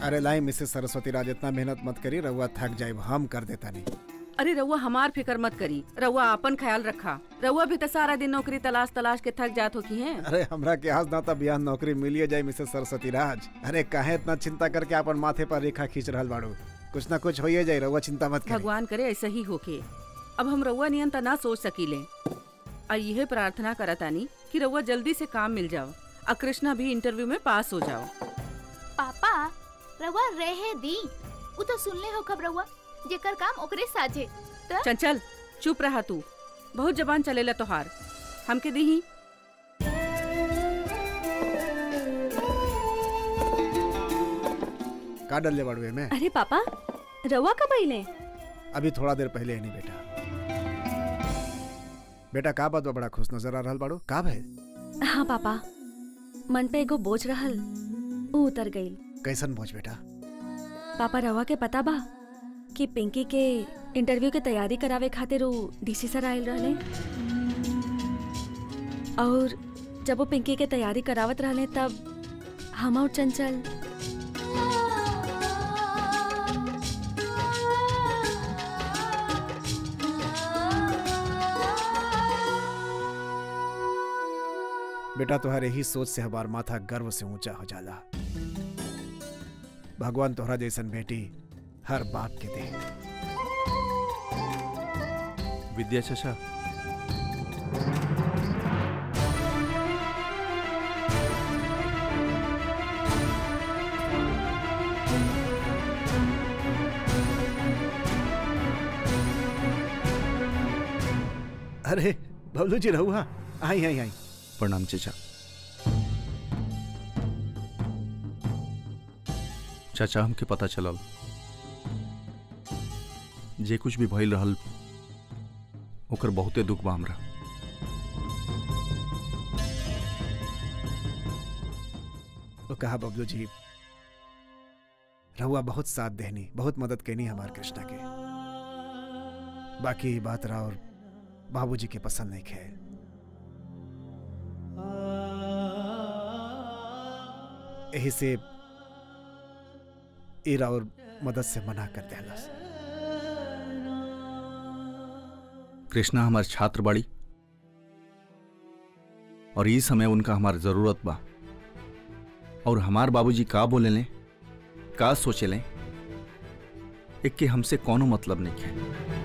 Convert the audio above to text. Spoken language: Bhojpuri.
अरे लाई मिसेस सरस्वती राज इतना मेहनत मत करी रहुआ थक जाए हम कर देता नहीं अरे रउआ हमार फिक्र मत करी रउआ अपन ख्याल रखा रउआ भी तो सारा दिन नौकरी तलाश तलाश के थक जात हो की हैं अरे हमरा के आज ना तब बिहान नौकरी मिलिए जाए मिसेस सरस्वती राज अरे काहे इतना चिंता करके अपन माथे पर रेखा खींच रहल बाड़ू कुछ ना कुछ होइए जाए रहुआ चिंता मत करी भगवान करे ऐसा ही होके अब हम रउआ नियन त ना सोच सकीले और यह प्रार्थना करतानी कि रउआ जल्दी से काम मिल जाओ और कृष्णा भी इंटरव्यू में पास हो जाओ पापा रवा रहे दी उ तो सुनले हो खबर रवा जेकर काम ओकरे साझे त चंचल चुप रहा तू बहुत जबान चलेला तोहार हमके दीही का डर ले बाड़ू में अरे पापा रवा कब अइले अभी थोड़ा देर पहले नहीं बेटा बेटा का बात बा बड़ा खुश नजर आ रहल बाड़ू का भइल हाँ पापा मन पे एगो बोझ रहल ऊ उतर गईल कैसन भोज बेटा पापा रवा के पता बा कि पिंकी के इंटरव्यू के तैयारी करावे खातिर ऊ डीसी सर आयल रहले और जब वो पिंकी के तैयारी करावत रहले तब हम और चंचल बेटा तुम्हारे ही सोच से हमार माथा गर्व से ऊंचा हो जाला भगवान तोहरा जैसन बेटी हर बाप के दे विद्या चचा अरे बबलू जी रहुआ आई आई आई प्रणाम चचा चाचा हमके पता चलल जे कुछ भी भइल रहल ओकर बहुते दुख बा हमरा वो कहा बबलू जी रहुआ बहुत साथ देनी बहुत मदद कैनी हमार कृष्णा के बाकी बात रहा और बाबूजी के पसंद नहीं खे यही से ईरा और मदद से मना कर देहलस कृष्णा हमार छात्र बाड़ी और ई समय उनका हमार जरूरत बा और हमार बाबूजी का बोले लें का सोचे लें एक के हमसे कोनो मतलब नहीं है